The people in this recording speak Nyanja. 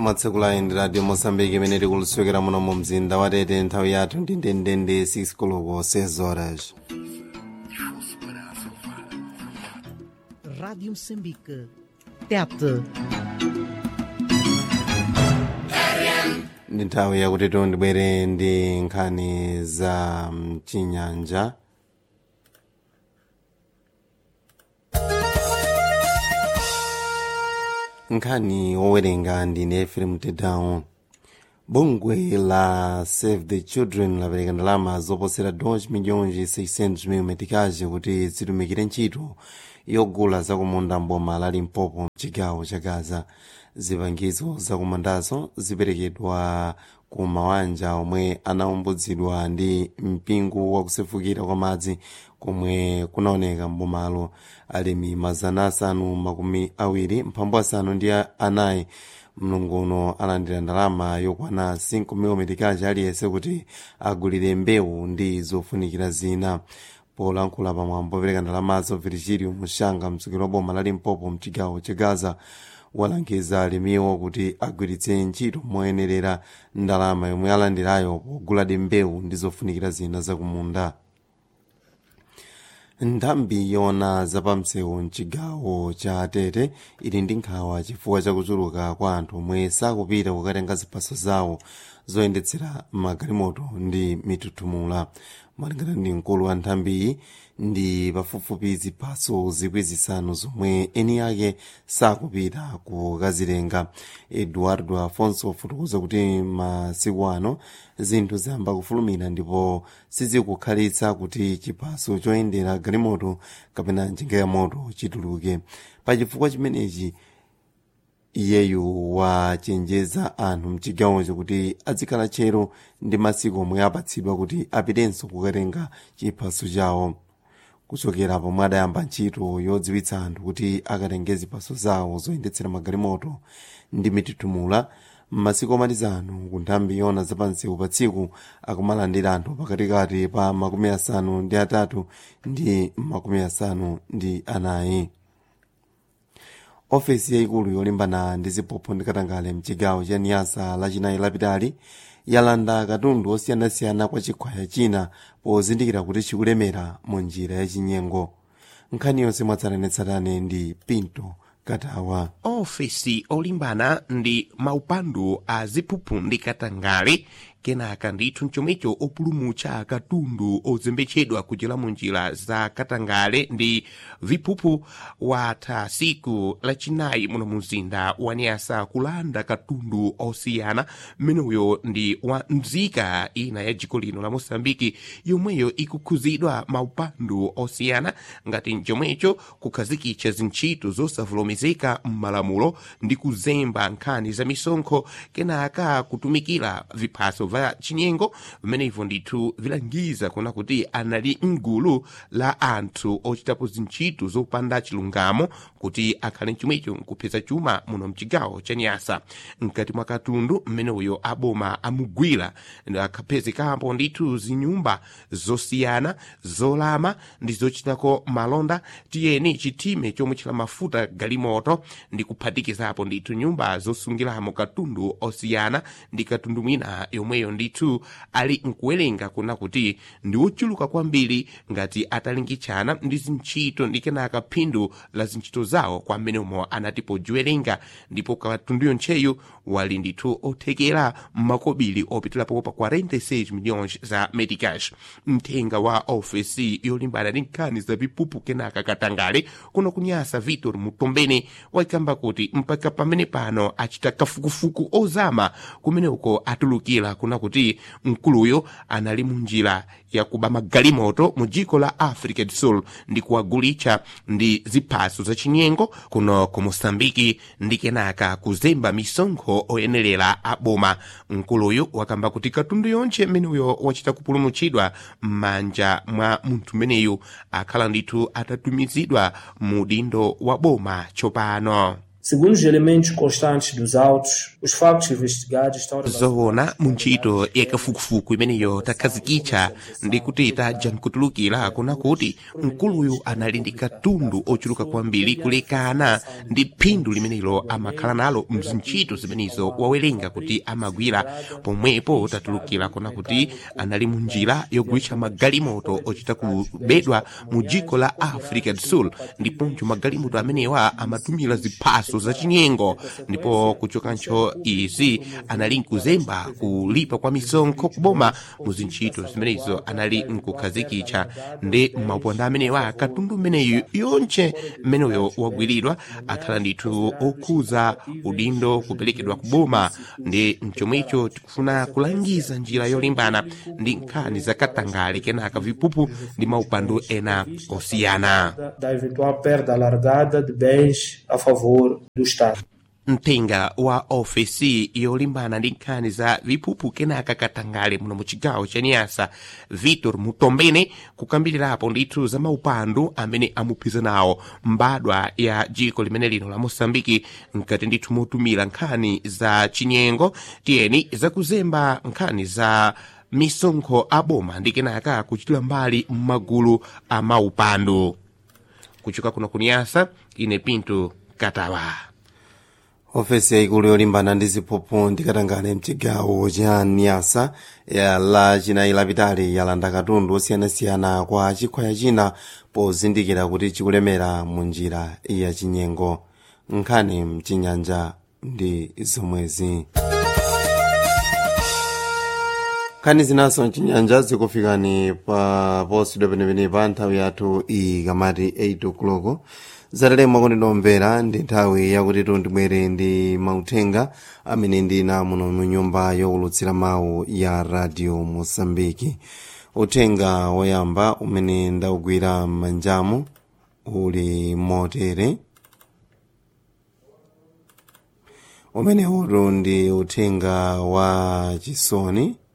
mwatsekula ndi radio mosambiki imene tikulusokera muno mu mzinda wa tete nthawi yathu ndi ndendende 6 koloko 6 horas Rádio Moçambique. Tete. ndi nthawi yakuti tondibwere ndi nkhani za mchinyanja nkhani wowerenga ndine efrem tedown bungwe la save the children lapereka ndalama zoposera 2 milhões 600 mil metikazi kuti zitumikire ntchito yogula zakumunda mboma la limpopo mchigawo cha gaza zipangizo zakumandazo ziperekedwa ku mawanja omwe anaumbutsidwa ndi mpingo wakusefukira kwa madzi komwe kunaoneka mbomalo alimi mazana asanu makumi awiri mphambu asanu ndi anayi mlunguno alandira ndalama yokwana 5 mil metikazi aliyense kuti agulire mbewu ndi zofunikira zina polankhula pamwambo opereka ndalamazo virgilio mushanga mtsogoleri wa boma la limpopo mchigawo cha gaza walangiza alimiwo kuti agwiritse ntchito moyenerera ndalama yomwe alandirayo poguladi mbewu ndi zofunikira zina zakumunda nthambi yona zapamsewu mchigawo cha tete ili ndi nkhawa chifukwa chakuchuluka kwa anthu omwe sakupita kukatenga ziphaso zawo zoyendetsera magalimoto ndi mitutumula malingana ndi mkulu wa nthambiyi ndi pafupifupi ziphaso zikwi zisanu zomwe eni ake sakupita kukazitenga eduardo afonso afotokoza kuti masiku ano zinthu ziyamba kufulumira ndipo sizikukhalitsa kuti chiphaso choyendera galimoto kapena njinga ya moto chituluke pachifukwa chimenechi iyeyu wachenjeza anthu mchigawocho kuti azikhala tchero ndi masiku omwe apatsidwa kuti apitenso kukatenga chiphaso chawo kuchokera pomwe adayamba ntchito yodziwitsa anthu kuti akatenge ziphaso zawo zoyendetsera magalimoto ndi mitutumula m'masiku omalizano ku nthambi yona zapansewu pa tsiku akumalandira anthu pakatikati pa makumi asanu ndi atatu ndi makumi asanu ndi anayi ofesi yayikulu yolimbana ndi ziphuphu ndi katangale mchigawo cha niyasa lachinayi lapitali yalanda katundu osiyanasiyana kwa chikhwaya china pozindikira kuti chikulemera mu njira yachinyengo nkhani yonse mwatsatanetsatane ndi pinto katawa ofesi olimbana ndi maupandu a ziphuphu ndi katangale kenaka ndithu mchomwecho opulumutsa katundu ozembetsedwa kuchera mu njira za katangale ndi viphuphu watha siku lachinayi muno mumzinda wa niyasa kulanda katundu osiyana mmeneyo ndi wa mzika ina ya dziko lino la mosambiki yomweyo ikukhuzidwa maupandu osiyana ngati mchomwecho kukhazikitsa zintchito zosavomerezeka m'malamulo ndi kuzemba nkhani za misonkho kenaka kutumikira viphaso va chinyengo vimenevyo ndithu vilangiza kuna kuti anali mgulu la anthu ochitapo zintchito zopanda chilungamo kuti akhale mchomwecho nkupeza chuma muno mchigawo cha nyasa mkati mwa katundu mmeneyo aboma amugwira akhapezekapo ndithu zinyumba zosiyana zolama ndi zochitako malonda tiyeni chitime chomwe chila mafuta galimoto ndi kuphatikizapo ndithu nyumba zosungiramo katundu osiyana ndi katundu mwina yomweyo ndithu ali nkuwerenga kuna kuti ndi wochuluka kwambiri ngati atalingitshana ndi zintchito ndi kenaka phindu la zintchito zawo kwa mmenemo anati pojiwerenga ndipo katundu yontcheyu wali ndithu othekera makobiri opitulapo pa 46 milhões za medicash mthenga wa ofesi yolimbana ndi nkhani za vipupu kenaka katangale kuno kunyasa vitor mutombene waikamba kuti mpaka pamene pano achita kafukufuku ozama kumene uko atulukira kuna kuti mkuluyo anali munjira yakuba magalimoto mu dziko la africa do sul ndi kuwagulitsa ndi ziphaso zachinyengo kuno ku mosambiki ndi kenaka kuzemba misonkho oyenerera aboma mkuluyu wakamba kuti katundu yonse mmeneyo wachita kupulumutsidwa m'manja mwa munthu mmeneyu akhala ndithu atatumizidwa mu dindo wa boma tsopano Segundo os elementos constantes dos autos, os factos investigados estão zoona mu ntchito yakafukufuku imeneyo takhazikitsa ndi kuti tadya nkutulukira kuna kuti mkuluyu anali ndi katundu ochuluka kwambiri kulekana ndi phindu limenelo amakhala nalo mzintchito zimenezo wawerenga kuti amagwira pomwepo tatulukira kuna kuti anali mu njira yogwiritsa magalimoto ochita kubedwa mu dziko la africa do sul ndiponso magalimoto amenewa amatumira ziphaso zachinyengo ndipo kuchokancho izi anali nkuzemba kulipa kwa misonkho kuboma mu zintchito zimenezo anali nkukhazikitsa ndi mauponda amenewa katundu mmeneyu yonche mmeneyo wagwiridwa akhala ndithu okhuza udindo kuperekedwa kuboma ndi mchomwecho tikufuna kulangiza njira yolimbana ndi nkhani zakatangale kenaka vipupu ndi maupando ena osiyana da, da eventual perda alargada de bens a favor do Estado. mtenga wa ofesi yolimbana ndi nkhani za viphuphu kenaka katangale muno mu chigawo cha niyasa vitor mutombene kukambirirapo ndithu za maupandu amene amuphiza nawo mbadwa ya dziko limene lino la mosambiki mkati ndithu motumira nkhani za chinyengo tiyeni zakuzemba nkhani za misonkho aboma ndi kenaka kuchitira mbali m'magulu a maupandu kuchoka kuno kuniyasa ine pinto katawa ofesi yaikulu yolimbana ndi ziphuphu ndikatangale mchigawo cha niyasa la chinayi lapitali yalanda katundu osiyanasiyana kwa chikhwaya china pozindikira kuti chikulemera mu njira ya chinyengo nkhani mchinyanja ndi zomwezi nkhani zinaso mchinyanja zikufikani pa posidwe penepene pa nthawi yathu ikamati 8 o'clock zatalema kuti nomvera ndi nthawi yakuti tundibwere ndi mauthenga amene ndina muno mu nyumba yowulutsira mawu ya radio mosambiki uthenga woyamba umene ndaugwira m'manjamu uli motere umene utu ndi uthenga wa chisoni